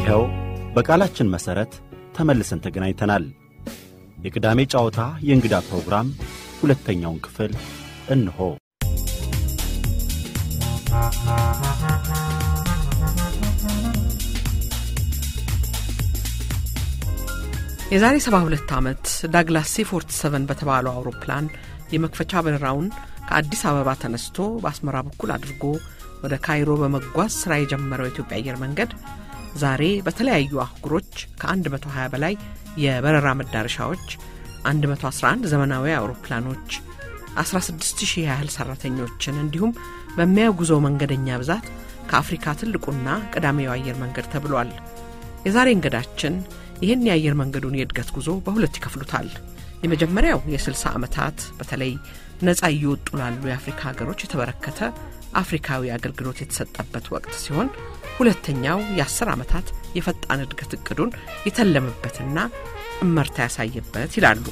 ይኸው በቃላችን መሠረት ተመልሰን ተገናኝተናል። የቅዳሜ ጨዋታ የእንግዳ ፕሮግራም ሁለተኛውን ክፍል እንሆ። የዛሬ 72 ዓመት ዳግላስ ሲ 47 በተባለው አውሮፕላን የመክፈቻ በረራውን ከአዲስ አበባ ተነስቶ በአስመራ በኩል አድርጎ ወደ ካይሮ በመጓዝ ሥራ የጀመረው የኢትዮጵያ አየር መንገድ ዛሬ በተለያዩ አህጉሮች ከ120 በላይ የበረራ መዳረሻዎች፣ 111 ዘመናዊ አውሮፕላኖች፣ 16000 ያህል ሠራተኞችን እንዲሁም በሚያጉዘው መንገደኛ ብዛት ከአፍሪካ ትልቁና ቀዳሚው አየር መንገድ ተብሏል። የዛሬ እንግዳችን ይህን የአየር መንገዱን የእድገት ጉዞ በሁለት ይከፍሉታል። የመጀመሪያው የ60 ዓመታት በተለይ ነፃ እየወጡ ላሉ የአፍሪካ ሀገሮች የተበረከተ አፍሪካዊ አገልግሎት የተሰጠበት ወቅት ሲሆን ሁለተኛው የ10 ዓመታት የፈጣን እድገት እቅዱን የተለመበትና እመርታ ያሳየበት ይላሉ።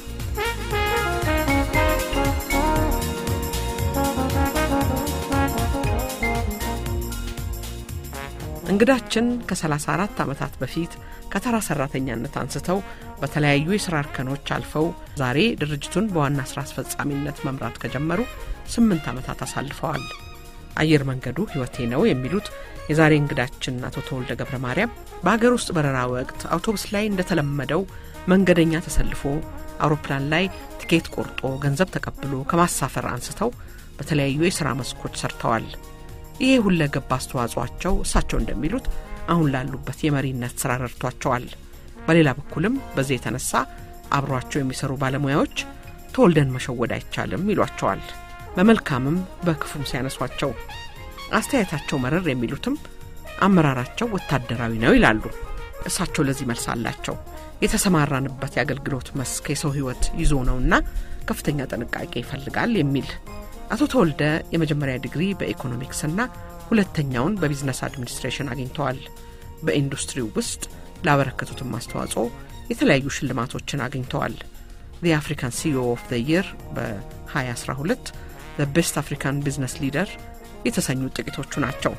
እንግዳችን ከ34 ዓመታት በፊት ከተራ ሰራተኛነት አንስተው በተለያዩ የሥራ እርከኖች አልፈው ዛሬ ድርጅቱን በዋና ሥራ አስፈጻሚነት መምራት ከጀመሩ ስምንት ዓመታት አሳልፈዋል። አየር መንገዱ ሕይወቴ ነው የሚሉት የዛሬ እንግዳችን አቶ ተወልደ ገብረ ማርያም በአገር ውስጥ በረራ ወቅት አውቶቡስ ላይ እንደተለመደው መንገደኛ ተሰልፎ አውሮፕላን ላይ ቲኬት ቆርጦ ገንዘብ ተቀብሎ ከማሳፈር አንስተው በተለያዩ የሥራ መስኮች ሰርተዋል። ይሄ ሁለገብ አስተዋጽኦአቸው እሳቸው እንደሚሉት አሁን ላሉበት የመሪነት ሥራ ረድቷቸዋል። በሌላ በኩልም በዚህ የተነሳ አብሯቸው የሚሰሩ ባለሙያዎች ተወልደን መሸወድ አይቻልም ይሏቸዋል። በመልካምም በክፉም ሲያነሷቸው አስተያየታቸው መረር የሚሉትም አመራራቸው ወታደራዊ ነው ይላሉ። እሳቸው ለዚህ መልስ አላቸው። የተሰማራንበት የአገልግሎት መስክ የሰው ሕይወት ይዞ ነውና ከፍተኛ ጥንቃቄ ይፈልጋል የሚል አቶ ተወልደ የመጀመሪያ ዲግሪ በኢኮኖሚክስና ሁለተኛውን በቢዝነስ አድሚኒስትሬሽን አግኝተዋል። በኢንዱስትሪው ውስጥ ላበረከቱትም አስተዋጽኦ የተለያዩ ሽልማቶችን አግኝተዋል። ዘ አፍሪካን ሲኦ ኦፍ ዘ ይር በ2012 ዘ ቤስት አፍሪካን ቢዝነስ ሊደር የተሰኙ ጥቂቶቹ ናቸው።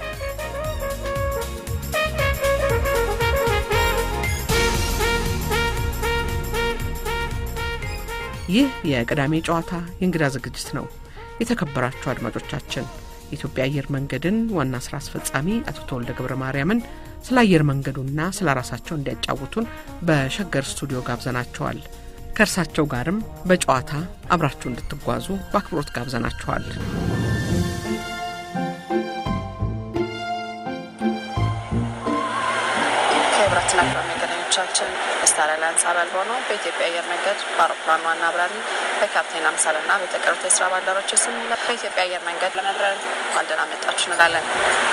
ይህ የቅዳሜ ጨዋታ የእንግዳ ዝግጅት ነው። የተከበራችሁ አድማጮቻችን የኢትዮጵያ አየር መንገድን ዋና ስራ አስፈጻሚ አቶ ተወልደ ገብረ ማርያምን ስለ አየር መንገዱና ስለ ራሳቸው እንዲያጫውቱን በሸገር ስቱዲዮ ጋብዘናቸዋል። ከእርሳቸው ጋርም በጨዋታ አብራችሁ እንድትጓዙ በአክብሮት ጋብዘናችኋል። ክቡራትና ክቡራን መንገደኞቻችን ስታር አላያንስ አባል ሆነው በኢትዮጵያ አየር መንገድ በአውሮፕላን ዋና አብራሪ በካፕቴን አምሳልና በተቀሩት የስራ ባልደረቦች ስም በኢትዮጵያ አየር መንገድ ለመብረር እንኳን ደህና መጣችሁ እንላለን።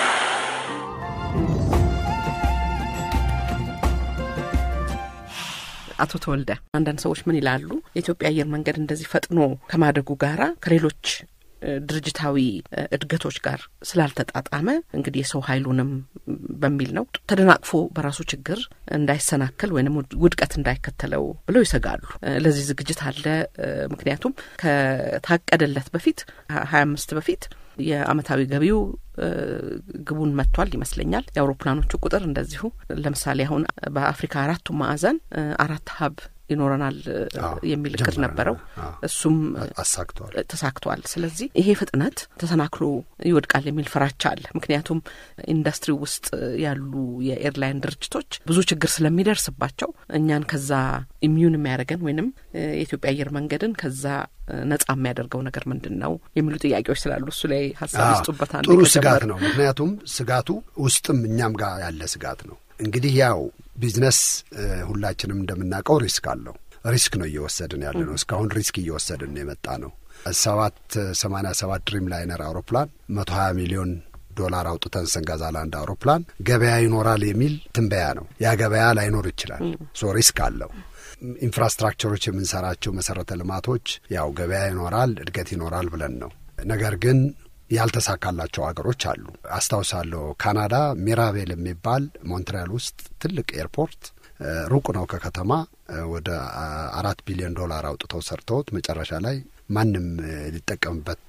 አቶ ተወልደ አንዳንድ ሰዎች ምን ይላሉ? የኢትዮጵያ አየር መንገድ እንደዚህ ፈጥኖ ከማደጉ ጋራ ከሌሎች ድርጅታዊ እድገቶች ጋር ስላልተጣጣመ እንግዲህ የሰው ኃይሉንም በሚል ነው ተደናቅፎ በራሱ ችግር እንዳይሰናከል ወይም ውድቀት እንዳይከተለው ብለው ይሰጋሉ። ለዚህ ዝግጅት አለ። ምክንያቱም ከታቀደለት በፊት ሀያ አምስት በፊት የአመታዊ ገቢው ግቡን መጥቷል ይመስለኛል። የአውሮፕላኖቹ ቁጥር እንደዚሁ ለምሳሌ አሁን በአፍሪካ አራቱ ማዕዘን አራት ሀብ ይኖረናል የሚል እቅድ ነበረው። እሱም አሳክተዋል ተሳክተዋል። ስለዚህ ይሄ ፍጥነት ተሰናክሎ ይወድቃል የሚል ፍራቻ አለ። ምክንያቱም ኢንዱስትሪ ውስጥ ያሉ የኤርላይን ድርጅቶች ብዙ ችግር ስለሚደርስባቸው እኛን ከዛ ኢሚዩን የሚያደርገን ወይንም የኢትዮጵያ አየር መንገድን ከዛ ነጻ የሚያደርገው ነገር ምንድን ነው የሚሉ ጥያቄዎች ስላሉ እሱ ላይ ሀሳብ ይስጡበት። ጥሩ ስጋት ነው። ምክንያቱም ስጋቱ ውስጥም እኛም ጋር ያለ ስጋት ነው። እንግዲህ ያው ቢዝነስ ሁላችንም እንደምናውቀው ሪስክ አለው። ሪስክ ነው እየወሰድን ያለ ነው። እስካሁን ሪስክ እየወሰድን ነው የመጣ ነው። ሰባት ሰማንያ ሰባት ድሪም ላይነር አውሮፕላን መቶ ሀያ ሚሊዮን ዶላር አውጥተን ስንገዛ ለአንድ አውሮፕላን ገበያ ይኖራል የሚል ትንበያ ነው። ያ ገበያ ላይኖር ይችላል። ሶ ሪስክ አለው። ኢንፍራስትራክቸሮች የምንሰራቸው መሰረተ ልማቶች ያው ገበያ ይኖራል፣ እድገት ይኖራል ብለን ነው። ነገር ግን ያልተሳካላቸው ሀገሮች አሉ። አስታውሳለሁ ካናዳ ሚራቤል የሚባል ሞንትሪያል ውስጥ ትልቅ ኤርፖርት ሩቅ ነው ከከተማ ወደ አራት ቢሊዮን ዶላር አውጥተው ሰርተውት መጨረሻ ላይ ማንም ሊጠቀምበት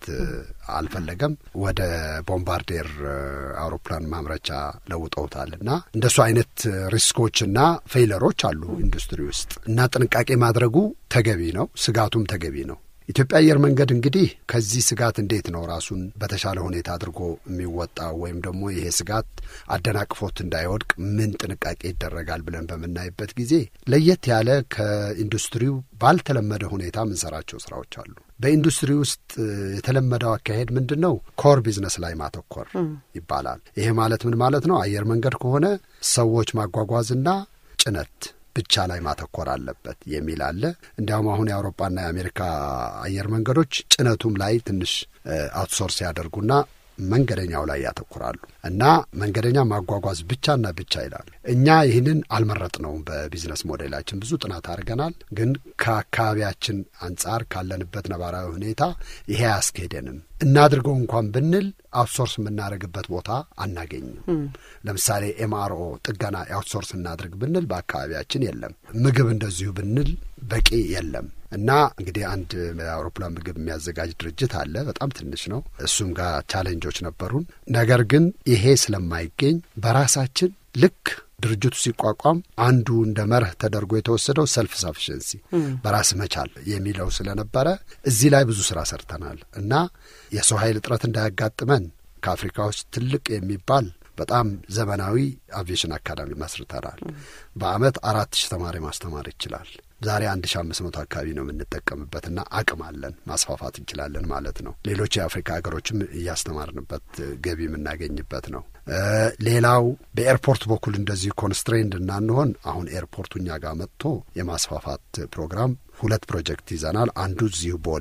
አልፈለገም። ወደ ቦምባርዴር አውሮፕላን ማምረቻ ለውጠውታል። እና እንደሱ አይነት ሪስኮችና ፌይለሮች አሉ ኢንዱስትሪ ውስጥ እና ጥንቃቄ ማድረጉ ተገቢ ነው፣ ስጋቱም ተገቢ ነው። ኢትዮጵያ አየር መንገድ እንግዲህ ከዚህ ስጋት እንዴት ነው ራሱን በተሻለ ሁኔታ አድርጎ የሚወጣው ወይም ደግሞ ይሄ ስጋት አደናቅፎት እንዳይወድቅ ምን ጥንቃቄ ይደረጋል ብለን በምናይበት ጊዜ ለየት ያለ ከኢንዱስትሪው ባልተለመደ ሁኔታ የምንሰራቸው ስራዎች አሉ። በኢንዱስትሪ ውስጥ የተለመደው አካሄድ ምንድን ነው? ኮር ቢዝነስ ላይ ማተኮር ይባላል። ይሄ ማለት ምን ማለት ነው? አየር መንገድ ከሆነ ሰዎች ማጓጓዝና ጭነት ብቻ ላይ ማተኮር አለበት የሚል አለ። እንዲያውም አሁን የአውሮፓና የአሜሪካ አየር መንገዶች ጭነቱም ላይ ትንሽ አውትሶርስ ያደርጉና መንገደኛው ላይ ያተኩራሉ እና መንገደኛ ማጓጓዝ ብቻና ብቻ ይላሉ። እኛ ይህንን አልመረጥነውም። በቢዝነስ ሞዴላችን ብዙ ጥናት አድርገናል። ግን ከአካባቢያችን አንጻር ካለንበት ነባራዊ ሁኔታ ይሄ አያስኬደንም። እናድርገው እንኳን ብንል አውትሶርስ የምናደርግበት ቦታ አናገኝም። ለምሳሌ ኤምአርኦ ጥገና አውትሶርስ እናድርግ ብንል በአካባቢያችን የለም። ምግብ እንደዚሁ ብንል በቂ የለም። እና እንግዲህ አንድ የአውሮፕላን ምግብ የሚያዘጋጅ ድርጅት አለ። በጣም ትንሽ ነው። እሱም ጋር ቻሌንጆች ነበሩን። ነገር ግን ይሄ ስለማይገኝ በራሳችን ልክ ድርጅቱ ሲቋቋም አንዱ እንደ መርህ ተደርጎ የተወሰደው ሰልፍ ሳፊሽንሲ በራስ መቻል የሚለው ስለነበረ እዚህ ላይ ብዙ ስራ ሰርተናል እና የሰው ኃይል እጥረት እንዳያጋጥመን ከአፍሪካ ውስጥ ትልቅ የሚባል በጣም ዘመናዊ አቪዬሽን አካዳሚ መስርተናል። በአመት አራት ሺህ ተማሪ ማስተማር ይችላል። ዛሬ አንድ ሺ አምስት መቶ አካባቢ ነው የምንጠቀምበትና አቅም አለን ማስፋፋት እንችላለን ማለት ነው። ሌሎች የአፍሪካ ሀገሮችም እያስተማርንበት ገቢ የምናገኝበት ነው። ሌላው በኤርፖርት በኩል እንደዚህ ኮንስትሬንድ እናንሆን አሁን ኤርፖርቱ እኛ ጋር መጥቶ የማስፋፋት ፕሮግራም ሁለት ፕሮጀክት ይዘናል። አንዱ እዚሁ ቦሌ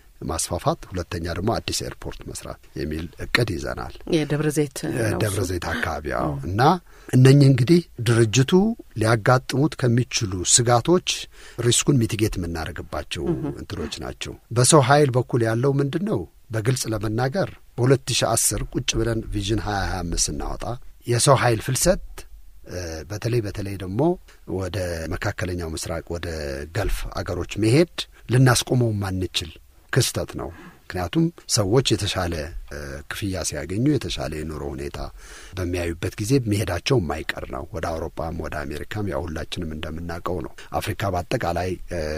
ማስፋፋት፣ ሁለተኛ ደግሞ አዲስ ኤርፖርት መስራት የሚል እቅድ ይዘናል። የደብረ ዘይት ደብረ ዘይት አካባቢ እና እነኚህ እንግዲህ ድርጅቱ ሊያጋጥሙት ከሚችሉ ስጋቶች ሪስኩን ሚቲጌት የምናደርግባቸው እንትኖች ናቸው። በሰው ኃይል በኩል ያለው ምንድን ነው? በግልጽ ለመናገር በሁለት ሺህ አስር ቁጭ ብለን ቪዥን ሀያ ሀያ አምስት ስናወጣ የሰው ኃይል ፍልሰት በተለይ በተለይ ደግሞ ወደ መካከለኛው ምስራቅ ወደ ገልፍ አገሮች መሄድ ልናስቆመው ማንችል ክስተት ነው። ምክንያቱም ሰዎች የተሻለ ክፍያ ሲያገኙ የተሻለ የኑሮ ሁኔታ በሚያዩበት ጊዜ መሄዳቸው የማይቀር ነው። ወደ አውሮፓም ወደ አሜሪካም ያው ሁላችንም እንደምናውቀው ነው። አፍሪካ በአጠቃላይ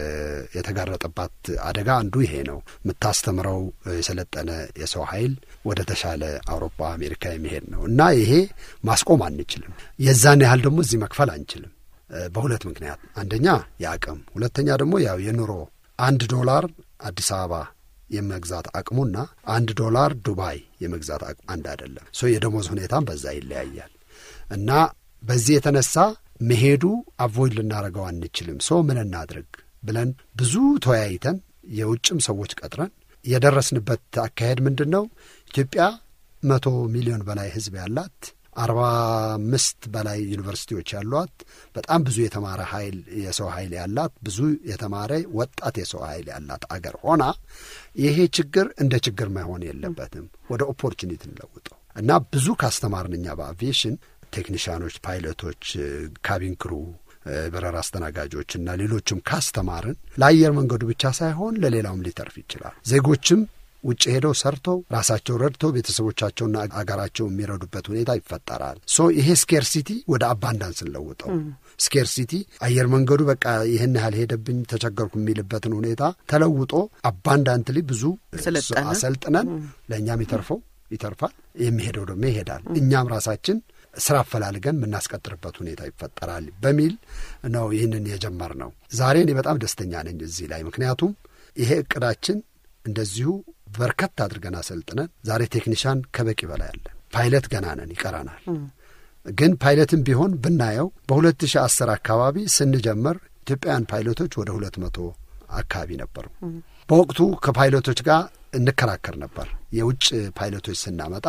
የተጋረጠባት አደጋ አንዱ ይሄ ነው። የምታስተምረው የሰለጠነ የሰው ኃይል ወደ ተሻለ አውሮፓ፣ አሜሪካ የሚሄድ ነው እና ይሄ ማስቆም አንችልም። የዛን ያህል ደግሞ እዚህ መክፈል አንችልም በሁለት ምክንያት፣ አንደኛ የአቅም፣ ሁለተኛ ደግሞ ያው የኑሮ አንድ ዶላር አዲስ አበባ የመግዛት አቅሙና አንድ ዶላር ዱባይ የመግዛት አቅሙ አንድ አይደለም። ሶ የደሞዝ ሁኔታም በዛ ይለያያል እና በዚህ የተነሳ መሄዱ አቮይድ ልናደርገው አንችልም። ሶ ምን እናድርግ ብለን ብዙ ተወያይተን የውጭም ሰዎች ቀጥረን የደረስንበት አካሄድ ምንድን ነው? ኢትዮጵያ መቶ ሚሊዮን በላይ ሕዝብ ያላት አርባ አምስት በላይ ዩኒቨርሲቲዎች ያሏት በጣም ብዙ የተማረ ኃይል የሰው ኃይል ያላት ብዙ የተማረ ወጣት የሰው ኃይል ያላት አገር ሆና ይሄ ችግር እንደ ችግር መሆን የለበትም። ወደ ኦፖርቹኒቲ እንለውጠው እና ብዙ ካስተማርን እኛ በአቪዬሽን ቴክኒሽያኖች፣ ፓይለቶች፣ ካቢን ክሩ በረራ አስተናጋጆች እና ሌሎችም ካስተማርን ለአየር መንገዱ ብቻ ሳይሆን ለሌላውም ሊተርፍ ይችላል። ዜጎችም ውጭ ሄደው ሰርተው ራሳቸው ረድተው ቤተሰቦቻቸውና አገራቸው የሚረዱበት ሁኔታ ይፈጠራል። ሶ ይሄ ስኬርሲቲ ወደ አባንዳንስ እንለውጠው። ስኬርሲቲ አየር መንገዱ በቃ ይህን ያህል ሄደብኝ ተቸገርኩ የሚልበትን ሁኔታ ተለውጦ አባንዳንትሊ ብዙ አሰልጥነን ለእኛም ይተርፈው ይተርፋል፣ የሚሄደው ደግሞ ይሄዳል። እኛም ራሳችን ስራ አፈላልገን የምናስቀጥርበት ሁኔታ ይፈጠራል በሚል ነው ይህንን የጀመር ነው። ዛሬ እኔ በጣም ደስተኛ ነኝ እዚህ ላይ ምክንያቱም ይሄ እቅዳችን እንደዚሁ በርከት አድርገን አሰልጥነን ዛሬ ቴክኒሻን ከበቂ በላይ አለን። ፓይለት ገና ነን፣ ይቀረናል። ግን ፓይለትም ቢሆን ብናየው በሁለት ሺህ አስር አካባቢ ስንጀምር ኢትዮጵያውያን ፓይለቶች ወደ ሁለት መቶ አካባቢ ነበሩ። በወቅቱ ከፓይለቶች ጋር እንከራከር ነበር። የውጭ ፓይለቶች ስናመጣ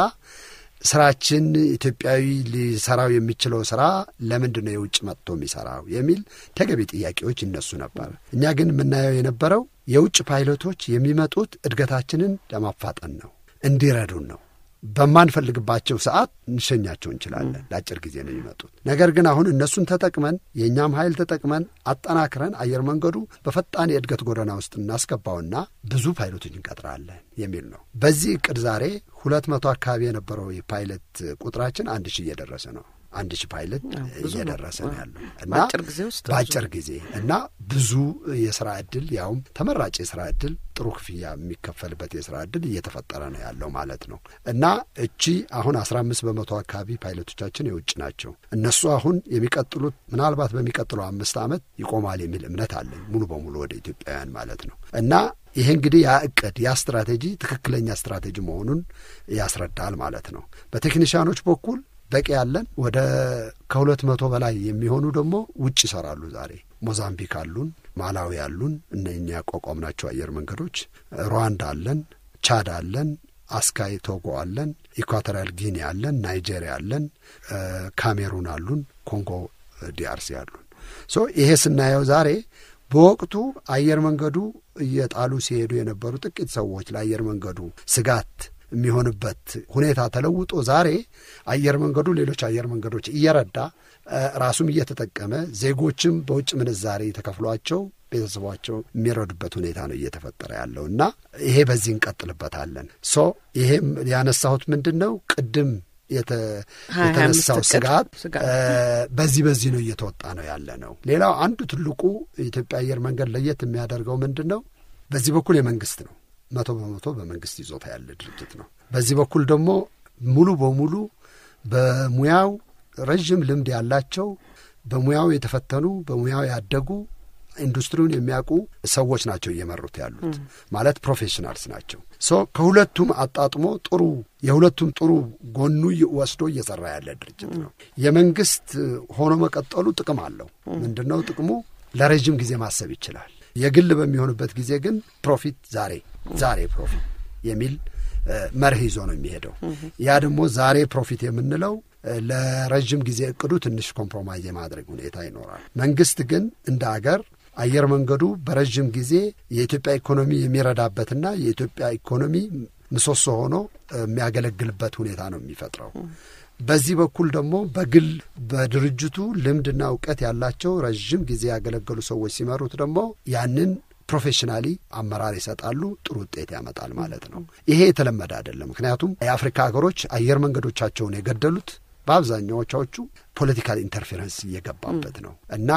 ስራችን ኢትዮጵያዊ ሊሰራው የሚችለው ስራ ለምንድን ነው የውጭ መጥቶ የሚሰራው የሚል ተገቢ ጥያቄዎች ይነሱ ነበር። እኛ ግን የምናየው የነበረው የውጭ ፓይለቶች የሚመጡት እድገታችንን ለማፋጠን ነው፣ እንዲረዱን ነው። በማንፈልግባቸው ሰዓት እንሸኛቸው እንችላለን። ለአጭር ጊዜ ነው የሚመጡት። ነገር ግን አሁን እነሱን ተጠቅመን የእኛም ኃይል ተጠቅመን አጠናክረን አየር መንገዱ በፈጣን የእድገት ጎዳና ውስጥ እናስገባውና ብዙ ፓይሎቶች እንቀጥራለን የሚል ነው። በዚህ እቅድ ዛሬ ሁለት መቶ አካባቢ የነበረው የፓይለት ቁጥራችን አንድ ሺህ እየደረሰ ነው። አንድ ሺህ ፓይለት እየደረሰ ነው ያለው እና በአጭር ጊዜ ውስጥ በአጭር ጊዜ እና ብዙ የስራ እድል ያውም ተመራጭ የስራ እድል ጥሩ ክፍያ የሚከፈልበት የስራ እድል እየተፈጠረ ነው ያለው ማለት ነው እና እቺ አሁን አስራ አምስት በመቶ አካባቢ ፓይለቶቻችን የውጭ ናቸው። እነሱ አሁን የሚቀጥሉት ምናልባት በሚቀጥለው አምስት ዓመት ይቆማል የሚል እምነት አለን ሙሉ በሙሉ ወደ ኢትዮጵያውያን ማለት ነው እና ይሄ እንግዲህ ያ እቅድ ያ ስትራቴጂ ትክክለኛ ስትራቴጂ መሆኑን ያስረዳል ማለት ነው። በቴክኒሽያኖች በኩል በቂ ያለን ወደ ከሁለት መቶ በላይ የሚሆኑ ደግሞ ውጭ ይሰራሉ። ዛሬ ሞዛምቢክ አሉን፣ ማላዊ አሉን፣ እነኛ ያቋቋምናቸው አየር መንገዶች፣ ሩዋንዳ አለን፣ ቻድ አለን፣ አስካይ ቶጎ አለን፣ ኢኳቶሪያል ጊኒ አለን፣ ናይጄሪያ አለን፣ ካሜሩን አሉን፣ ኮንጎ ዲአርሲ አሉን። ሶ ይሄ ስናየው ዛሬ በወቅቱ አየር መንገዱ እየጣሉ ሲሄዱ የነበሩ ጥቂት ሰዎች ለአየር መንገዱ ስጋት የሚሆንበት ሁኔታ ተለውጦ ዛሬ አየር መንገዱ ሌሎች አየር መንገዶች እየረዳ ራሱም እየተጠቀመ ዜጎችም በውጭ ምንዛሬ ተከፍሏቸው ቤተሰቧቸው የሚረዱበት ሁኔታ ነው እየተፈጠረ ያለው እና ይሄ በዚህ እንቀጥልበታለን። ሶ ይሄም ያነሳሁት ምንድን ነው ቅድም የተነሳው ስጋት በዚህ በዚህ ነው እየተወጣ ነው ያለ ነው። ሌላው አንዱ ትልቁ የኢትዮጵያ አየር መንገድ ለየት የሚያደርገው ምንድን ነው? በዚህ በኩል የመንግስት ነው መቶ በመቶ በመንግስት ይዞታ ያለ ድርጅት ነው። በዚህ በኩል ደግሞ ሙሉ በሙሉ በሙያው ረዥም ልምድ ያላቸው በሙያው የተፈተኑ በሙያው ያደጉ ኢንዱስትሪውን የሚያውቁ ሰዎች ናቸው እየመሩት ያሉት ማለት ፕሮፌሽናልስ ናቸው። ሶ ከሁለቱም አጣጥሞ ጥሩ የሁለቱም ጥሩ ጎኑ ወስዶ እየሰራ ያለ ድርጅት ነው። የመንግስት ሆኖ መቀጠሉ ጥቅም አለው። ምንድን ነው ጥቅሙ? ለረዥም ጊዜ ማሰብ ይችላል። የግል በሚሆንበት ጊዜ ግን ፕሮፊት ዛሬ ዛሬ ፕሮፊት የሚል መርህ ይዞ ነው የሚሄደው። ያ ደግሞ ዛሬ ፕሮፊት የምንለው ለረዥም ጊዜ እቅዱ ትንሽ ኮምፕሮማይዝ የማድረግ ሁኔታ ይኖራል። መንግስት ግን እንደ አገር አየር መንገዱ በረዥም ጊዜ የኢትዮጵያ ኢኮኖሚ የሚረዳበትና የኢትዮጵያ ኢኮኖሚ ምሰሶ ሆኖ የሚያገለግልበት ሁኔታ ነው የሚፈጥረው። በዚህ በኩል ደግሞ በግል በድርጅቱ ልምድና እውቀት ያላቸው ረዥም ጊዜ ያገለገሉ ሰዎች ሲመሩት ደግሞ ያንን ፕሮፌሽናሊ አመራር ይሰጣሉ፣ ጥሩ ውጤት ያመጣል ማለት ነው። ይሄ የተለመደ አይደለም። ምክንያቱም የአፍሪካ ሀገሮች አየር መንገዶቻቸውን የገደሉት በአብዛኛዎቻዎቹ ፖለቲካል ኢንተርፌረንስ እየገባበት ነው እና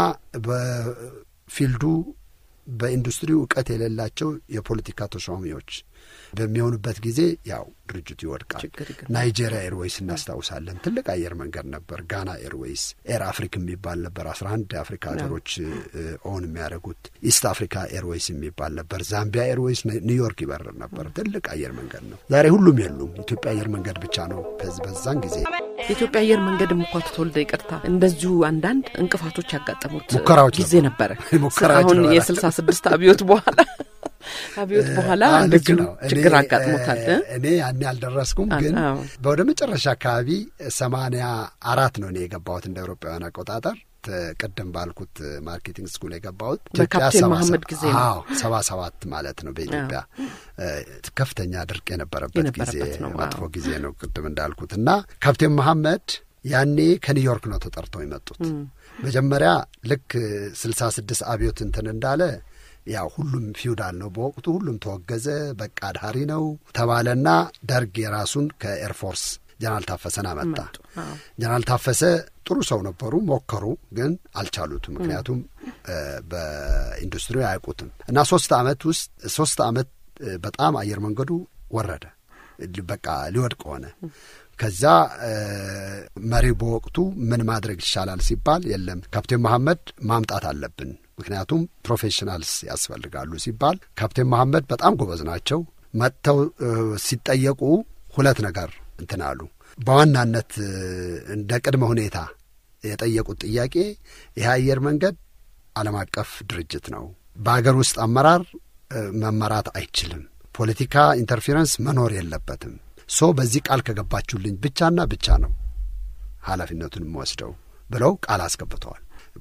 በፊልዱ በኢንዱስትሪው እውቀት የሌላቸው የፖለቲካ ተሿሚዎች በሚሆኑበት ጊዜ ያው ድርጅቱ ይወድቃል። ናይጄሪያ ኤርዌይስ እናስታውሳለን። ትልቅ አየር መንገድ ነበር። ጋና ኤርዌይስ፣ ኤር አፍሪክ የሚባል ነበር። አስራ አንድ የአፍሪካ ሀገሮች ኦን የሚያደርጉት ኢስት አፍሪካ ኤርዌይስ የሚባል ነበር። ዛምቢያ ኤርዌይስ ኒውዮርክ ይበርር ነበር። ትልቅ አየር መንገድ ነው። ዛሬ ሁሉም የሉም። ኢትዮጵያ አየር መንገድ ብቻ ነው። ከዚህ በዛን ጊዜ የኢትዮጵያ አየር መንገድ እንኳ ተተወልደ ይቅርታ፣ እንደዚሁ አንዳንድ እንቅፋቶች ያጋጠሙት ሙከራዎች ጊዜ ነበረ። ሙከራዎች አሁን ነበረ። የስልሳ ስድስት አብዮት በኋላ አብዮት በኋላ ልክ እንደዚሁ ነው። ችግር እኔ- አጋጥሞታል። እ? እኔ ያኔ አልደረስኩም፣ አ- ግን አዎ። ወደ መጨረሻ አካባቢ ሰማንያ አራት ነው እኔ የገባሁት እንደ አውሮፓውያን አቆጣጠር ት- ቅድም ባልኩት ማርኬቲንግ ስኩል የገባሁት በካፕቴን ሰባ መሐመድ ሰባ- ጊዜ ነው። አዎ ሰባ ሰባት ማለት ነው በኢትዮጵያ እ፣ ከፍተኛ ድርቅ የነበረበት ጊዜ የነበረበት ነው። መጥፎ አዎ። ጊዜ ነው ቅድም እንዳልኩት እና ካፕቴን መሐመድ ያኔ ከኒውዮርክ ነው ተጠርተው የመጡት መጀመሪያ ልክ ስልሳ ስድስት አብዮት እንትን እንዳለ ያው ሁሉም ፊውዳል ነው በወቅቱ ሁሉም ተወገዘ በቃ አድሃሪ ነው ተባለና ደርግ የራሱን ከኤርፎርስ ጀነራል ታፈሰን አመጣ መጡ። አዎ። ጀነራል ታፈሰ ጥሩ ሰው ነበሩ ሞከሩ ግን አልቻሉትም ምክንያቱም እ፣ በኢንዱስትሪው አያውቁትም እና ሶስት አመት ውስጥ ሶስት አመት እ፣ በጣም አየር መንገዱ ወረደ ል- በቃ ሊወድቅ ሆነ ከዛ እ፣ መሪው በወቅቱ ምን ማድረግ ይሻላል ሲባል የለም ካፕቴን መሐመድ ማምጣት አለብን ምክንያቱም ፕሮፌሽናልስ ያስፈልጋሉ ሲባል ካፕቴን መሐመድ በጣም ጎበዝ ናቸው መጥተው እ፣ ሲጠየቁ ሁለት ነገር እንትን አሉ በዋናነት እ፣ እንደ ቅድመ ሁኔታ የጠየቁት ጥያቄ ይህ አየር መንገድ ዓለም አቀፍ ድርጅት ነው። በአገር ውስጥ አመራር እ፣ መመራት አይችልም። ፖለቲካ ኢንተርፌረንስ መኖር የለበትም። ሶ በዚህ ቃል ከገባችሁልኝ ብቻና ብቻ ነው ኃላፊነቱን የምወስደው ብለው ቃል አስገብተዋል።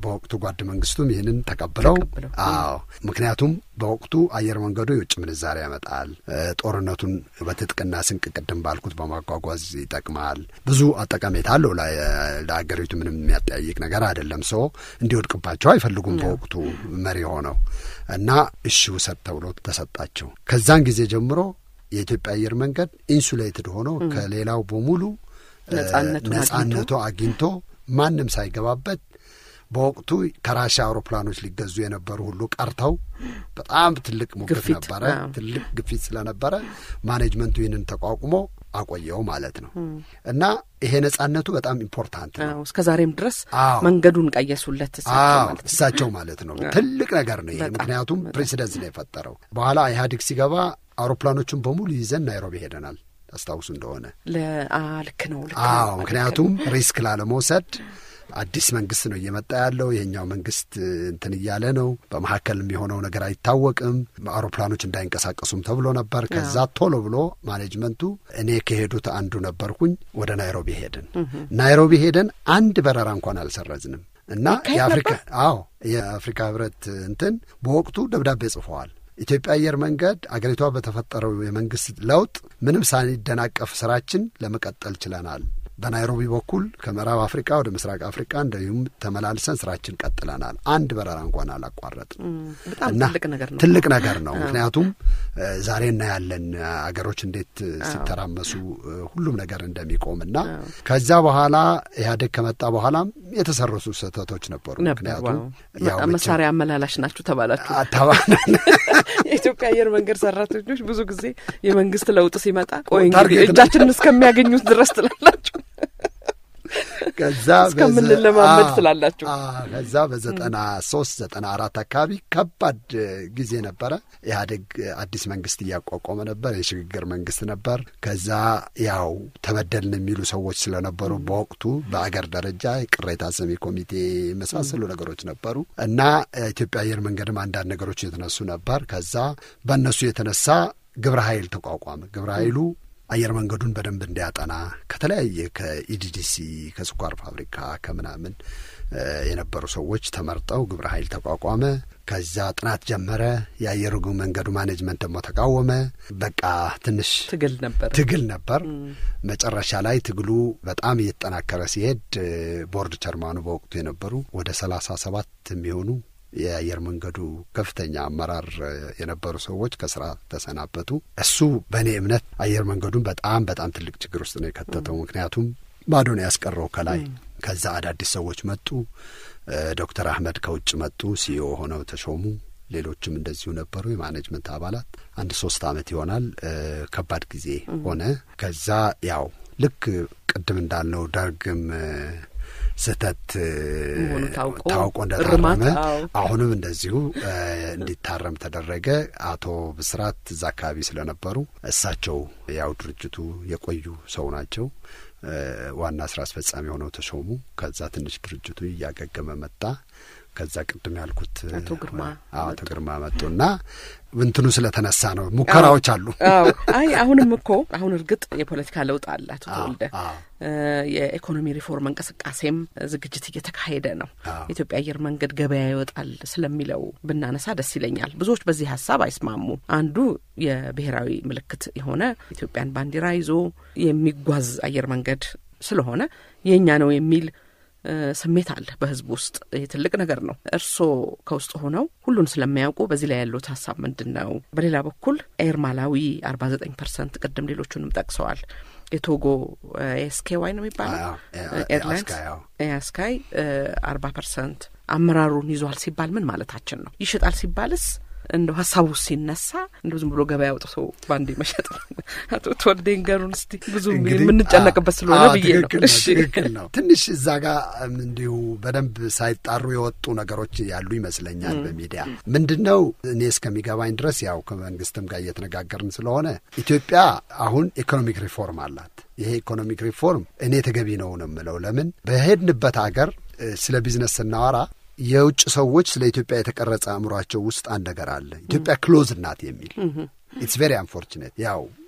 በወቅቱ ጓድ መንግስቱም ይህንን ተቀብለው ተቀብለው፣ አዎ ምክንያቱም በወቅቱ አየር መንገዱ የውጭ ምንዛሪ ያመጣል፣ ጦርነቱን በትጥቅና ስንቅ ቅድም ባልኩት በማጓጓዝ ይጠቅማል። ብዙ ጠቀሜታ አለው። ለሀገሪቱ ምንም የሚያጠያይቅ ነገር አይደለም። ሰው እንዲወድቅባቸው አይፈልጉም በወቅቱ መሪ ሆነው እና እሺ ውሰድ ተብሎ ተሰጣቸው። ከዛን ጊዜ ጀምሮ የኢትዮጵያ አየር መንገድ ኢንሱሌትድ ሆኖ ከሌላው በሙሉ ነጻነቱ አግኝቶ ማንም ሳይገባበት በወቅቱ ከራሻ አውሮፕላኖች ሊገዙ የነበሩ ሁሉ ቀርተው በጣም ትልቅ ሙግት ነበረ። ትልቅ ግፊት ስለነበረ ማኔጅመንቱ ይህንን ተቋቁሞ አቆየው ማለት ነው እና ይሄ ነጻነቱ በጣም ኢምፖርታንት ነው። እስከ ዛሬም ድረስ መንገዱን ቀየሱለት እሳቸው ማለት ነው። ትልቅ ነገር ነው ይሄ ምክንያቱም ፕሬሲደንስ ነው የፈጠረው። በኋላ ኢህአዴግ ሲገባ አውሮፕላኖቹን በሙሉ ይዘን ናይሮቢ ሄደናል። ታስታውሱ እንደሆነ ልክ ነው። አዎ ምክንያቱም ሪስክ ላለመውሰድ አዲስ መንግስት ነው እየመጣ ያለው። ይሄኛው መንግስት እንትን እያለ ነው። በመካከል የሚሆነው ነገር አይታወቅም። አውሮፕላኖች እንዳይንቀሳቀሱም ተብሎ ነበር። ከዛ ቶሎ ብሎ ማኔጅመንቱ እኔ ከሄዱት አንዱ ነበርኩኝ። ወደ ናይሮቢ ሄድን። ናይሮቢ ሄደን አንድ በረራ እንኳን አልሰረዝንም እና የአፍሪካ አዎ የአፍሪካ ህብረት እንትን በወቅቱ ደብዳቤ ጽፈዋል። ኢትዮጵያ አየር መንገድ አገሪቷ በተፈጠረው የመንግስት ለውጥ ምንም ሳንደናቀፍ ስራችን ለመቀጠል ችለናል። በናይሮቢ በኩል ከምዕራብ አፍሪካ ወደ ምስራቅ አፍሪካ እንዲሁም ተመላልሰን ስራችን ቀጥለናል። አንድ በረራ እንኳን አላቋረጥም እና ትልቅ ነገር ነው። ምክንያቱም ዛሬ እናያለን አገሮች እንዴት ሲተራመሱ ሁሉም ነገር እንደሚቆም እና ከዛ በኋላ ኢህአዴግ ከመጣ በኋላም የተሰረሱ ስህተቶች ነበሩ። ምክንያቱም መሳሪያ አመላላሽ ናችሁ ተባላችሁ። የኢትዮጵያ አየር መንገድ ሰራተኞች ብዙ ጊዜ የመንግስት ለውጥ ሲመጣ ቆይ እጃችንን እስከሚያገኙት ድረስ ትላላችሁ ከዛ እስከምንለማመድ ትላላችሁ። ከዛ በዘጠና ሶስት ዘጠና አራት አካባቢ ከባድ ጊዜ ነበረ። ኢህአዴግ አዲስ መንግስት እያቋቋመ ነበር። የሽግግር መንግስት ነበር። ከዛ ያው ተበደልን የሚሉ ሰዎች ስለነበሩ በወቅቱ በአገር ደረጃ ቅሬታ ሰሚ ኮሚቴ የመሳሰሉ ነገሮች ነበሩ እና ኢትዮጵያ አየር መንገድም አንዳንድ ነገሮች የተነሱ ነበር። ከዛ በእነሱ የተነሳ ግብረ ኃይል ተቋቋመ። ግብረ ኃይሉ አየር መንገዱን በደንብ እንዲያጠና ከተለያየ ከኢዲዲሲ ከስኳር ፋብሪካ ከምናምን የነበሩ ሰዎች ተመርጠው ግብረ ኃይል ተቋቋመ። ከዛ ጥናት ጀመረ። የአየር መንገዱ ማኔጅመንት ደግሞ ተቃወመ። በቃ ትንሽ ትግል ነበር ትግል ነበር። መጨረሻ ላይ ትግሉ በጣም እየተጠናከረ ሲሄድ ቦርድ ቸርማኑ በወቅቱ የነበሩ ወደ ሰላሳ ሰባት የሚሆኑ የአየር መንገዱ ከፍተኛ አመራር የነበሩ ሰዎች ከስራ ተሰናበቱ። እሱ በእኔ እምነት አየር መንገዱን በጣም በጣም ትልቅ ችግር ውስጥ ነው የከተተው። ምክንያቱም ባዶ ነው ያስቀረው ከላይ። ከዛ አዳዲስ ሰዎች መጡ። ዶክተር አህመድ ከውጭ መጡ፣ ሲኢኦ ሆነው ተሾሙ። ሌሎችም እንደዚሁ ነበሩ የማኔጅመንት አባላት። አንድ ሶስት አመት ይሆናል። ከባድ ጊዜ ሆነ። ከዛ ያው ልክ ቅድም እንዳልነው ደርግም ስህተት ታውቆ እንደታረመ አሁንም እንደዚሁ እንዲታረም ተደረገ። አቶ ብስራት እዛ አካባቢ ስለነበሩ እሳቸው ያው ድርጅቱ የቆዩ ሰው ናቸው። ዋና ስራ አስፈጻሚ ሆነው ተሾሙ። ከዛ ትንሽ ድርጅቱ እያገገመ መጣ። ከዛ ቅድም ያልኩት አቶ ግርማ አቶ ግርማ መጡና እንትኑ ስለተነሳ ነው። ሙከራዎች አሉ። አይ አሁንም እኮ አሁን እርግጥ የፖለቲካ ለውጥ አለ። አቶ ተወልደ የኢኮኖሚ ሪፎርም እንቅስቃሴም ዝግጅት እየተካሄደ ነው። የኢትዮጵያ አየር መንገድ ገበያ ይወጣል ስለሚለው ብናነሳ ደስ ይለኛል። ብዙዎች በዚህ ሀሳብ አይስማሙም። አንዱ የብሔራዊ ምልክት የሆነ ኢትዮጵያን ባንዲራ ይዞ የሚጓዝ አየር መንገድ ስለሆነ የእኛ ነው የሚል ስሜት አለ በህዝብ ውስጥ። ይህ ትልቅ ነገር ነው። እርስዎ ከውስጥ ሆነው ሁሉን ስለሚያውቁ በዚህ ላይ ያሉት ሀሳብ ምንድን ነው? በሌላ በኩል ኤር ማላዊ አርባ ዘጠኝ ፐርሰንት ቅድም ሌሎቹንም ጠቅሰዋል። የቶጎ ኤስኬ ዋይ ነው የሚባለው ኤርላይንስ ኤስካይ አርባ ፐርሰንት አመራሩን ይዟል ሲባል ምን ማለታችን ነው? ይሽጣል ሲባልስ እንደው ሀሳቡ ሲነሳ እንደ ዝም ብሎ ገበያ አውጥቶ በአንዴ መሸጥ ነው። አቶ ተወልደ ንገሩን እስቲ ብዙ የምንጨነቅበት ስለሆነ ብዬ ነው። ትክክል ነው። ትንሽ እዛ ጋር እንዲሁ በደንብ ሳይጣሩ የወጡ ነገሮች ያሉ ይመስለኛል በሚዲያ ምንድን ነው እኔ እስከሚገባኝ ድረስ ያው ከመንግስትም ጋር እየተነጋገርን ስለሆነ ኢትዮጵያ አሁን ኢኮኖሚክ ሪፎርም አላት። ይሄ ኢኮኖሚክ ሪፎርም እኔ ተገቢ ነው ነው የምለው ለምን በሄድንበት ሀገር ስለ ቢዝነስ ስናወራ የውጭ ሰዎች ስለ ኢትዮጵያ የተቀረጸ አእምሯቸው ውስጥ አንድ ነገር አለ። ኢትዮጵያ ክሎዝ ናት የሚል ኢትስ ቬሪ አንፎርችኔት። ያው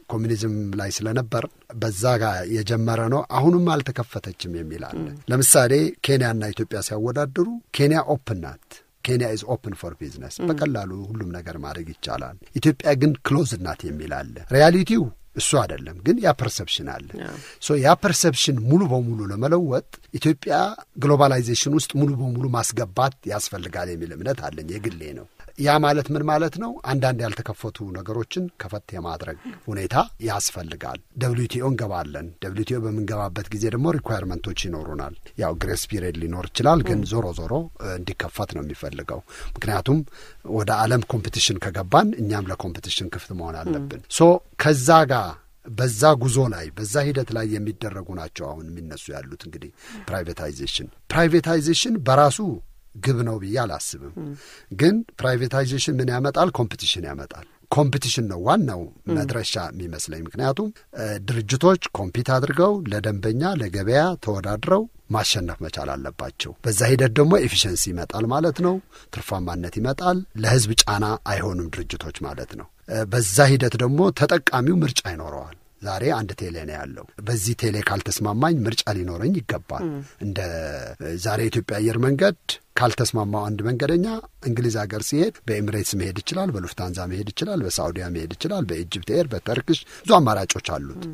ኮሚኒዝም ላይ ስለነበር በዛ ጋር የጀመረ ነው። አሁንም አልተከፈተችም የሚል አለ። ለምሳሌ ኬንያና ኢትዮጵያ ሲያወዳድሩ ኬንያ ኦፕን ናት። ኬንያ ኢዝ ኦፕን ፎር ቢዝነስ፣ በቀላሉ ሁሉም ነገር ማድረግ ይቻላል። ኢትዮጵያ ግን ክሎዝ ናት የሚል አለ። ሪያሊቲው እሱ አይደለም፣ ግን ያ ፐርሰፕሽን አለ። ሶ ያ ፐርሰፕሽን ሙሉ በሙሉ ለመለወጥ ኢትዮጵያ ግሎባላይዜሽን ውስጥ ሙሉ በሙሉ ማስገባት ያስፈልጋል የሚል እምነት አለኝ። የግሌ ነው። ያ ማለት ምን ማለት ነው? አንዳንድ ያልተከፈቱ ነገሮችን ከፈት የማድረግ ሁኔታ ያስፈልጋል። ደብሊውቲኦ እንገባለን። ደብሊውቲኦ በምንገባበት ጊዜ ደግሞ ሪኳየርመንቶች ይኖሩናል። ያው ግሬስ ፒሪየድ ሊኖር ይችላል፣ ግን ዞሮ ዞሮ እንዲከፈት ነው የሚፈልገው። ምክንያቱም ወደ ዓለም ኮምፒቲሽን ከገባን እኛም ለኮምፒቲሽን ክፍት መሆን አለብን። ሶ ከዛ ጋር በዛ ጉዞ ላይ በዛ ሂደት ላይ የሚደረጉ ናቸው አሁን የሚነሱ ያሉት እንግዲህ ፕራይቬታይዜሽን ፕራይቬታይዜሽን በራሱ ግብ ነው ብዬ አላስብም። ግን ፕራይቬታይዜሽን ምን ያመጣል? ኮምፒቲሽን ያመጣል። ኮምፒቲሽን ነው ዋናው መድረሻ የሚመስለኝ። ምክንያቱም ድርጅቶች ኮምፒት አድርገው ለደንበኛ ለገበያ ተወዳድረው ማሸነፍ መቻል አለባቸው። በዛ ሂደት ደግሞ ኤፊሽንሲ ይመጣል ማለት ነው። ትርፋማነት ይመጣል። ለሕዝብ ጫና አይሆኑም ድርጅቶች ማለት ነው። በዛ ሂደት ደግሞ ተጠቃሚው ምርጫ ይኖረዋል። ዛሬ አንድ ቴሌ ነው ያለው። በዚህ ቴሌ ካልተስማማኝ ምርጫ ሊኖረኝ ይገባል። እንደ ዛሬ የኢትዮጵያ አየር መንገድ ካልተስማማው አንድ መንገደኛ እንግሊዝ ሀገር ሲሄድ በኤሚሬትስ መሄድ ይችላል፣ በሉፍታንዛ መሄድ ይችላል፣ በሳዑዲያ መሄድ ይችላል፣ በኢጅፕት ኤር፣ በተርክሽ ብዙ አማራጮች አሉት።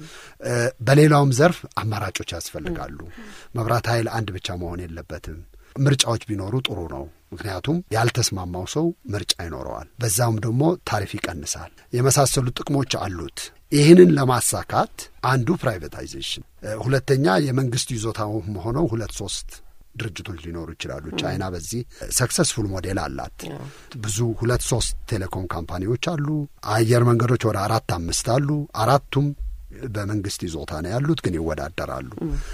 በሌላውም ዘርፍ አማራጮች ያስፈልጋሉ። መብራት ኃይል አንድ ብቻ መሆን የለበትም። ምርጫዎች ቢኖሩ ጥሩ ነው። ምክንያቱም ያልተስማማው ሰው ምርጫ ይኖረዋል። በዛውም ደግሞ ታሪፍ ይቀንሳል። የመሳሰሉ ጥቅሞች አሉት። ይህንን ለማሳካት አንዱ ፕራይቬታይዜሽን፣ ሁለተኛ የመንግስት ይዞታ ሆነው ሁለት ሶስት ድርጅቶች ሊኖሩ ይችላሉ። ቻይና በዚህ ሰክሰስፉል ሞዴል አላት። ብዙ ሁለት ሶስት ቴሌኮም ካምፓኒዎች አሉ። አየር መንገዶች ወደ አራት አምስት አሉ። አራቱም በመንግስት ይዞታ ነው ያሉት፣ ግን ይወዳደራሉ።